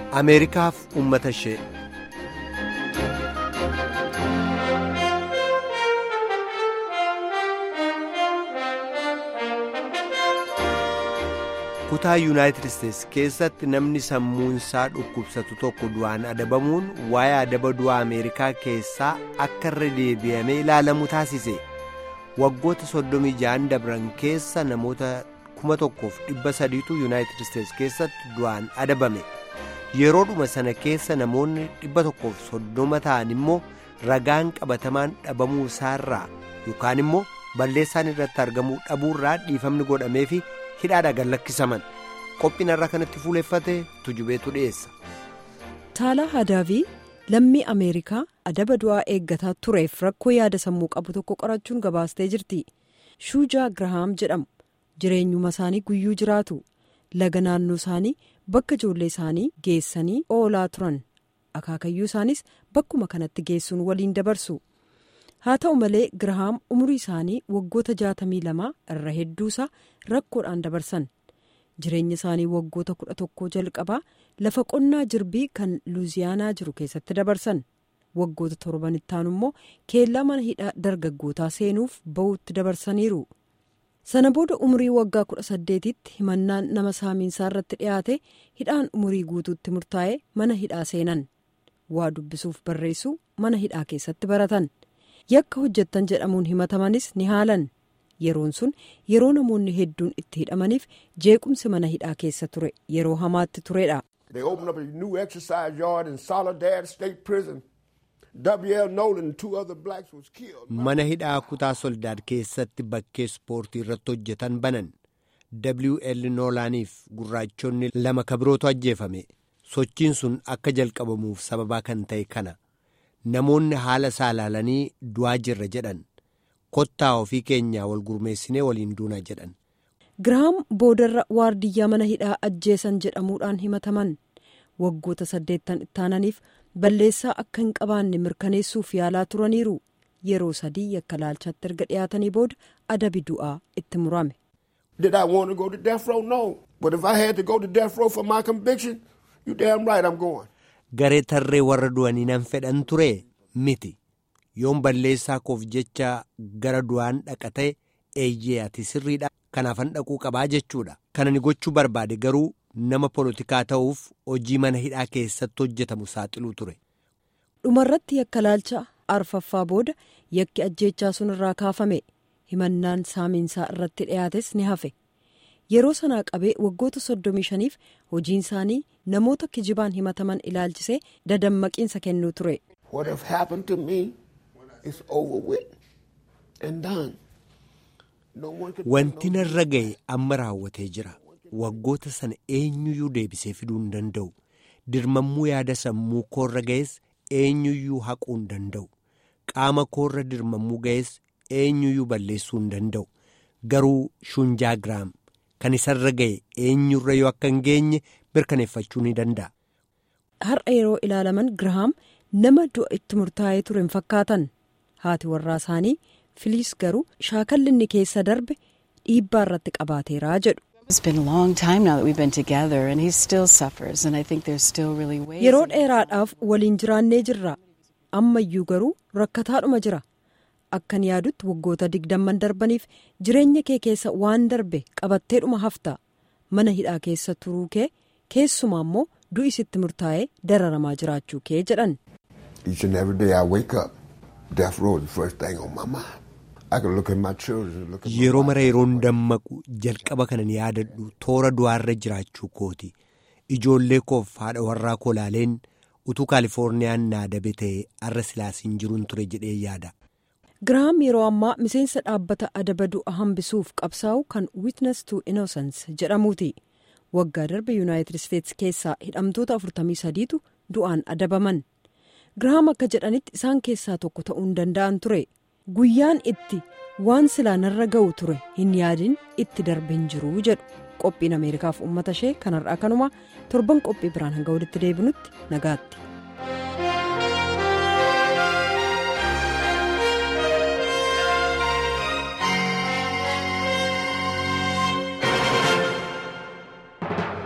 ameerikaaf uummata ishee. kutaa yuunaayitid isteetsi keessatti namni sammuunsaa dhukkubsatu tokko du'aan adabamuun waa'ee adaba du'aa ameerikaa keessaa akka irra deebi'amee ilaalamu taasise waggoota soddomii ja'an dabran keessa namoota kuma tokkoof dhibba sadiitu yuunaayitid isteetsi keessatti du'aan adabame yeroodhuma sana keessa namoonni dhibba tokkoof soddoma ta'an immoo ragaan qabatamaan dhabamuu isaarraa yookaan immoo balleessaan irratti argamuu dhabuurraa dhiifamni godhameefi. hidhaadha gallakkisaman qophiin irraa kanatti fuuleffate tujubeetu dhiyeessa. taalaa hadaavii lammii ameerikaa adaba du'aa eeggataa tureef rakkoo yaada sammuu qabu tokko qorachuun gabaastee jirti shuujaa girahaam jedhamu jireenyuma isaanii guyyuu jiraatu laga naannoo isaanii bakka ijoollee isaanii geessanii oolaa turan akaakayyuu isaanis bakkuma kanatti geessuun waliin dabarsu. haa ta'u malee girahaam umurii isaanii waggoota jaatamii lamaa irra hedduusaa rakkoodhaan dabarsan jireenya isaanii waggoota kudha tokkoo jalqabaa lafa qonnaa jirbii kan luuziyaanaa jiru keessatti dabarsan waggoota torban ittaanu immoo keellaa mana hidhaa dargaggootaa seenuuf ba'uutti dabarsaniiru sana booda umurii waggaa kudha saddeetitti himannaan nama saamiinsaa irratti dhiyaate hidhaan umurii guutuutti murtaa'e mana hidhaa seenan waa dubbisuuf barreessuu mana hidhaa keessatti baratan. yakka hojjettan jedhamuun himatamanis ni haalan yeroon sun yeroo namoonni hedduun itti hidhamaniif jeequmsi mana hidhaa keessa ture yeroo hamaatti turedha. mana hidhaa kutaa soldaad keessatti bakkee ispoortii irratti hojjetan banan wl noolaaniif gurraachonni lama kabirootu ajjeefame sochiin sun akka jalqabamuuf sababaa kan ta'e kana. namoonni haala isaa ilaalanii du'aa jirra jedhan kottaa ofii keenyaa wal gurmeessinee waliin duuna jedhan. girahaam boodarra waardiyyaa mana hidhaa ajjeesan jedhamuudhaan himataman waggoota saddeettan ittaananiif balleessaa akka hin qabaanne mirkaneessuuf yaalaa turaniiru yeroo sadii yakka laalchaatti erga dhiyaatanii booda adabi du'aa itti murame. Did I want to go to death row? No. But if I had to go to death row for my conviction, you damn right I'm going. Garee tarree warra du'anii nan fedhan ture miti yoon balleessaa koof jecha gara du'aan dhaqa ta'e eeyyee ati sirriidha kanaafan dhaquu qabaa jechuudha kana ni gochuu barbaade garuu nama polotikaa ta'uuf hojii mana hidhaa keessatti hojjetamu saaxiluu ture. dhumarratti yakka laalcha arfaffaa booda yakki ajjeechaa sun irraa kaafame himannaan saamiinsaa irratti dhiyaates ni hafe. yeroo sanaa qabee waggoota soddomii shaniif hojiin isaanii namoota kijibaan himataman ilaalchisee dadammaqiinsa kennuu ture. Wanti narra ga'e amma raawwatee jira. Waggoota sana eenyuyyuu deebisee fiduu hin danda'u. Dirmammuu yaada sammuu koorra ga'es eenyuyyuu haquu hin danda'u. Qaama koorra dirmammuu ga'es eenyuyyuu balleessuu hin danda'u. Garuu shunjaa giraam. Kan isarra ga'e eenyurra yoo akka hin geenye mirkaneeffachuu ni danda'a. Har'a yeroo ilaalaman girahaam nama du'a itti murtaa'ee ture hin fakkaatan haati warraa isaanii filiis garuu shaakalli inni keessa darbe dhiibbaa irratti qabaateeraa jedhu. Yeroo dheeraadhaaf waliin jiraannee jirra ammayyuu garuu rakkataadhuma jira. akkan yaadutti waggoota digdamman darbaniif jireenya kee keessa waan darbe qabatteedhuma hafta mana hidhaa keessa turuu kee keessumaa immoo du'i sitti murtaa'ee dararamaa jiraachuu kee jedhan. yeroo mara yeroon dammaqu jalqaba kanan yaadadhu toora du'aarra jiraachuu kooti ijoollee koof haadha warraa koo laaleen utuu kaalifoorniyaan naa dabe ta'e arra silaasiin jiruun ture jedhee yaada. girahaam yeroo ammaa miseensa dhaabbata adaba du'a hambisuuf qabsaa'u kan witness to innocence jedhamuuti waggaa darbe yuunaayitid isteetsi keessaa hidhamtoota 43tu du'aan adabaman girahaam akka jedhanitti isaan keessaa tokko ta'uu hin danda'an ture guyyaan itti waan silaa narra ga'u ture hin yaadin itti darbe hin jiru jedhu qophiin ameerikaaf uummata ishee kanarraa kanuma torban qophii biraan hanga walitti deebinutti nagaatti.